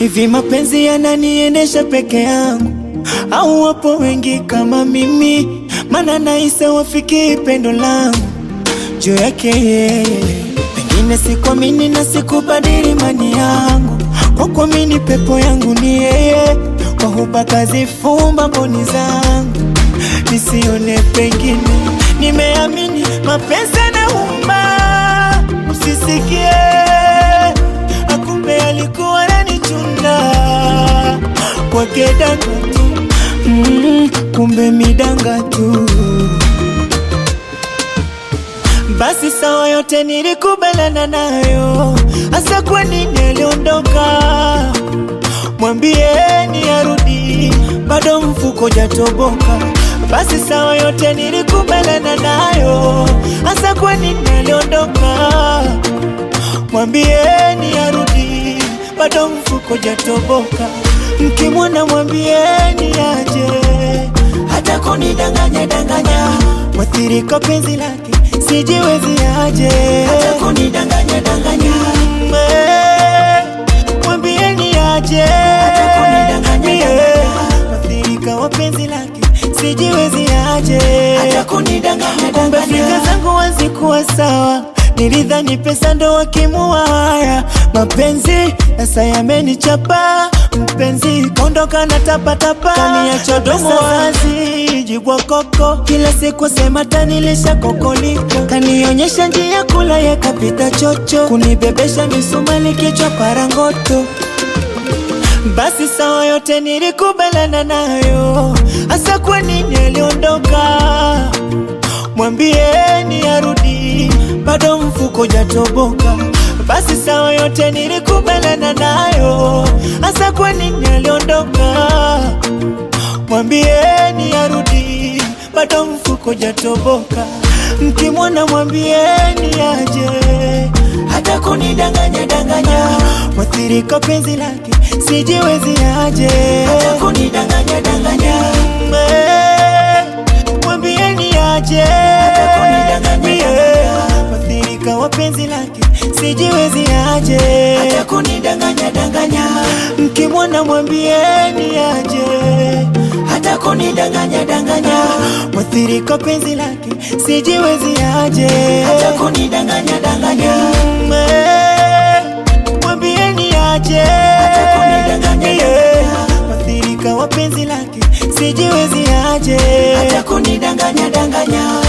Hivi mapenzi yananiendesha peke yangu au wapo wengi kama mimi? Mana nahisi wafiki pendo langu juu yake yeye. Pengine sikuamini na sikubadili imani yangu, kwa kuamini pepo yangu ni yeye. Kwa huba kazifumba mboni zangu nisione pengine. Nimeamini mapenzi yanauma, usisikie akumbe alikuwa ananichunda kwake danga tu mm, kumbe midanga tu. Basi sawa, yote nilikubaliana nayo, hasa kwa nini aliondoka? Mwambieni arudi, bado mfuko jatoboka. Basi sawa, yote nilikubaliana nayo, hasa kwa nini aliondoka? Mwambieni arudi, bado mfuko jatoboka. Mkimwona mwambieni aje, hata kunidanganya danganya, mwathirika penzi lake sijiwezi aje, hata kunidanganya danganya, Mm, eh, mwambieni aje, hata kunidanganya danganya, mwathirika wa penzi lake sijiwezi aje, hata kunidanganya kumbe fikra zangu hazikuwa sawa Nilidhani pesa ndo wakimua haya mapenzi, sasa yamenichapa mpenzi, kondoka na tapatapa, kaniacha domo wazi, jibwa koko, kila siku sema tanilisha kokoliko, kanionyesha njia kula yakapita chocho, kunibebesha misumali kichwa parangoto basi sawa, yote nilikubaliana nayo, hasa kwa nini aliondoka? Mwambieni arudi, bado mfuko jatoboka. Basi sawa, yote nilikubaliana nayo, hasa kwa nini aliondoka? Mwambieni arudi, bado mfuko jatoboka. Mkimwona mwambieni aje, hata kunidanganya danganya, mwathirika penzi lake sijiwezi aje, hata kunidanganya danganya, Mm, eh, mwambieni aje, hata kunidanganya danganya, mwathirika wa penzi lake sijiwezi aje, hata kunidanganya danganya, mkimwona mwambieni aje, hata kunidanganya danganya, mwathirika penzi lake sijiwezi aje, hata kunidanganya danganya, Mm, eh, mwambieni aje, hata kunidanganya danganya, mwathirika wa penzi lake sijiwezi aje, hata kunidanganya danganya